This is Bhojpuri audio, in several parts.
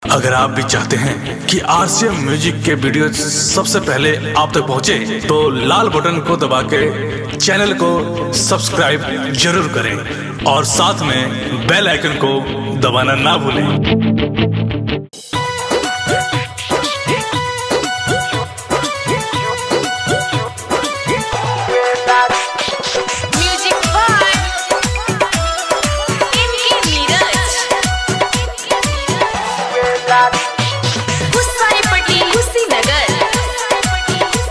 अगर आप भी चाहते हैं कि आरसीएम म्यूजिक के वीडियो सबसे पहले आप तक पहुंचे, तो लाल बटन को दबा के चैनल को सब्सक्राइब जरूर करें और साथ में बेल आइकन को दबाना ना भूलें म्यूजिक बाय इनके नीरज हुसैनपट्टी कुशीनगर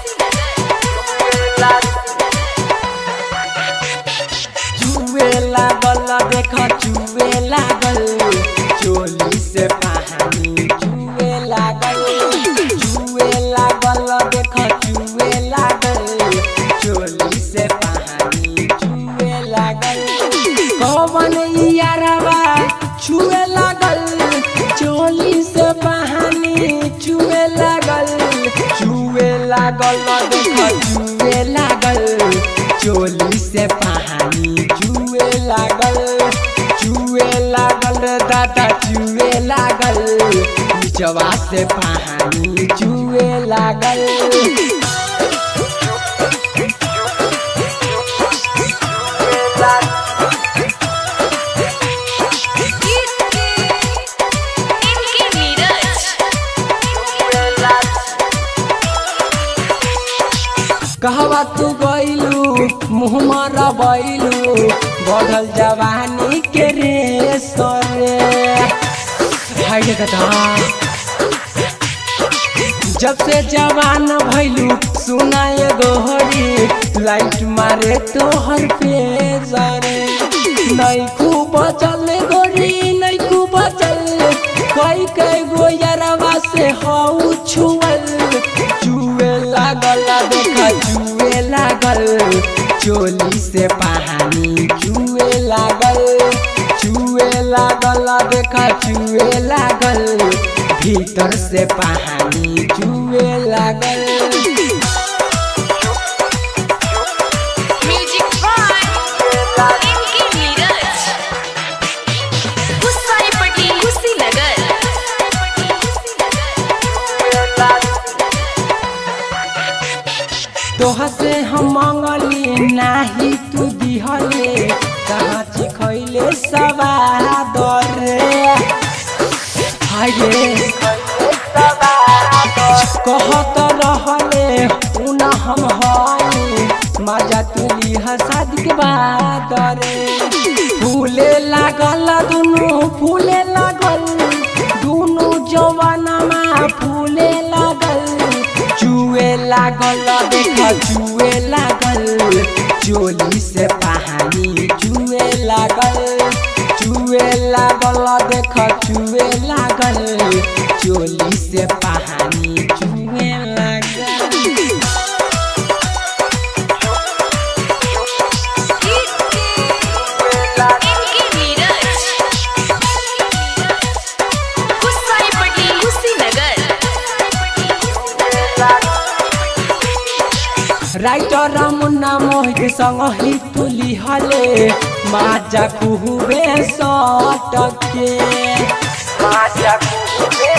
चुए लागल देख चुए लागल चोली से पानी चुए लागल चुए लागल देख चुए लागल चोली से पानी चुए लागल कौन यारवा छुए लागल चोली से पानी चुए लागल चुए लागल देख चुए लागल चोली से पानी चुए लागल चुए लागल दादा चुए लागल निचवा से पानी चुए लागल इनके नीरज कहवा तू गइलू मुँह मारा बैलू बढ़ल जवानी के रे सरे हाय रे कथा जब से जवान भइलू सुनाए गोहरी लाइट मारे तोहर पे जरे नहीं खूब चल गोरी नहीं खूब चल कई कई गो यरवा से हऊ छुअल चुए लागल देखा चुए लागल चोली से पानी चुए लागल चुए लागल देखा चुए लागल भीतर से पानी चुए लागल म्यूजिक बाय इनके नीरज हुसैनपट्टी कुशीनगर तोह से हम मंगली नाही तू दिहले कहाँ चिखैले सवाद रे हाय रे कहत रहले उना हम हई मजा तुली हसाद के बाद रे फूले लागल दुनु फूले लागल दुनु जवानमा फूले लागल चुए लागल देख चुए लागल चोली से पानी चुए लागल चुए लागल देख चुए लागल चोली से पानी चुए लागल इनके नीरज हुसैनपट्टी कुशीनगर राइटर मुन्ना मोहित संग ही तुली हले माजा कुहुबे सटके माजा कुहुबे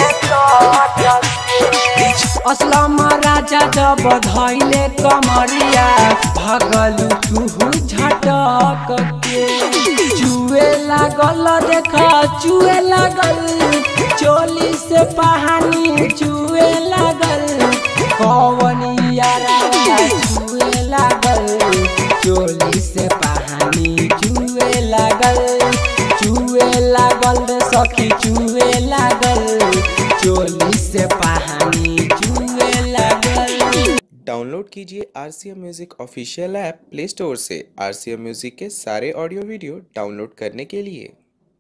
सटके असलम राजा जब धैले कमरिया भगलू तुहू झटक के चुए लागल देख चुए लागल चोली से पानी चुए लागल कौन यारा चुए लागल चोली से पानी चुए लागल चुए लागल रे सखी चुए लागल चोली से पानी चुए लागल डाउनलोड कीजिए R C M music official app play store से आर सी एम म्यूज़िक के सारे ऑडियो वीडियो डाउनलोड करने के लिए